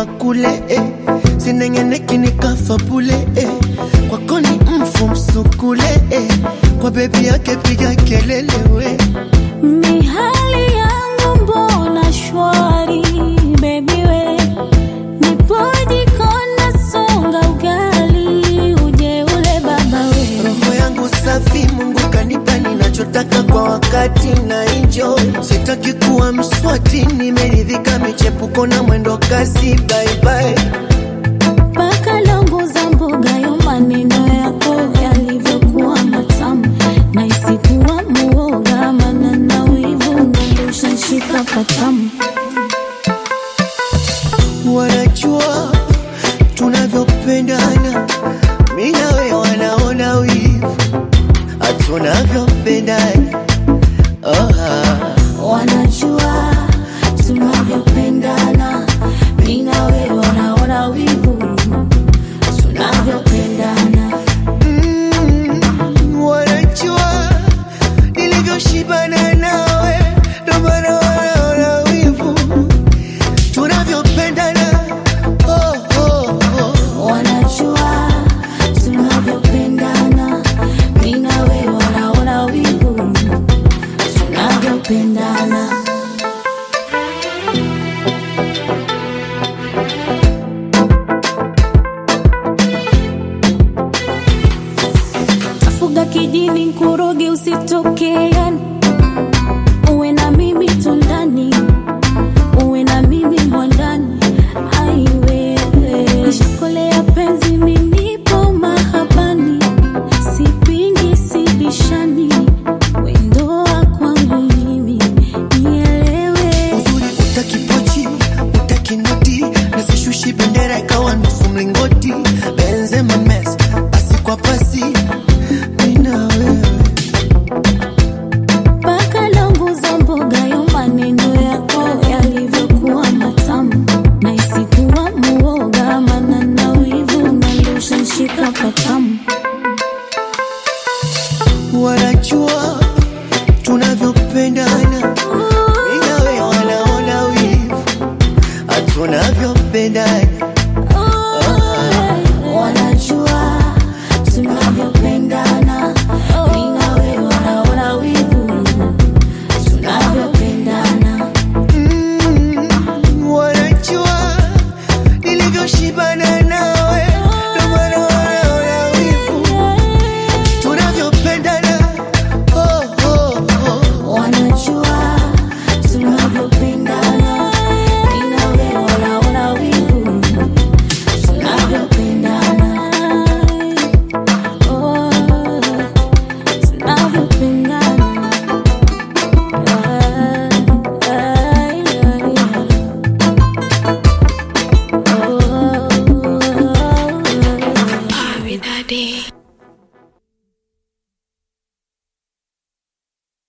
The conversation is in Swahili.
hapa kule eh. sinengeneki nikafa bule eh. kwako ni mfu msukule eh. kwa bebi yake piga kelele we Mihali yangu mbona shwari baby we nipoje kona songa ugali uje ule baba we roho yangu safi mungu kanipa ninachotaka kwa wakati na enjoy sitaki kuwa mswati nimeridhika michepuko na mwendo kasi baibai mpaka longo za mboga yo maneno yako yalivyokuwa matamu na isikuwa muoga mana na wivu nandoshanshika patamu wanajua tunavyopendana mi nawe wanaona wivu tunavyopendana oh, ah. wanajua tunavyopendana mi na wewe wanaona wivu tunavyopendana Mm, wanajua nilivyoshibana nawe ndo maana wanaona wivu tunavyopendana oh, oh, oh. wanajua tunavyopendana mi na wewe wanaona wivu tunavyopendana tafuga kijini nkuroge usitokeani uwe na mimi tundani uwe na mimi mwandani aiwewe nishakolea penzi minipo mahabani sipingi sibishani wendoa kwangu mimi nielewe uzuri utakipochi utakinoti nasishushi bendera ikawa nusu mlingoti benzema mes pasi kwa pasi mina wewe mpaka longo za mboga yo maneno yako yalivyokuwa matamu na isikuwa muoga mana na wivu nandoshanshika patamu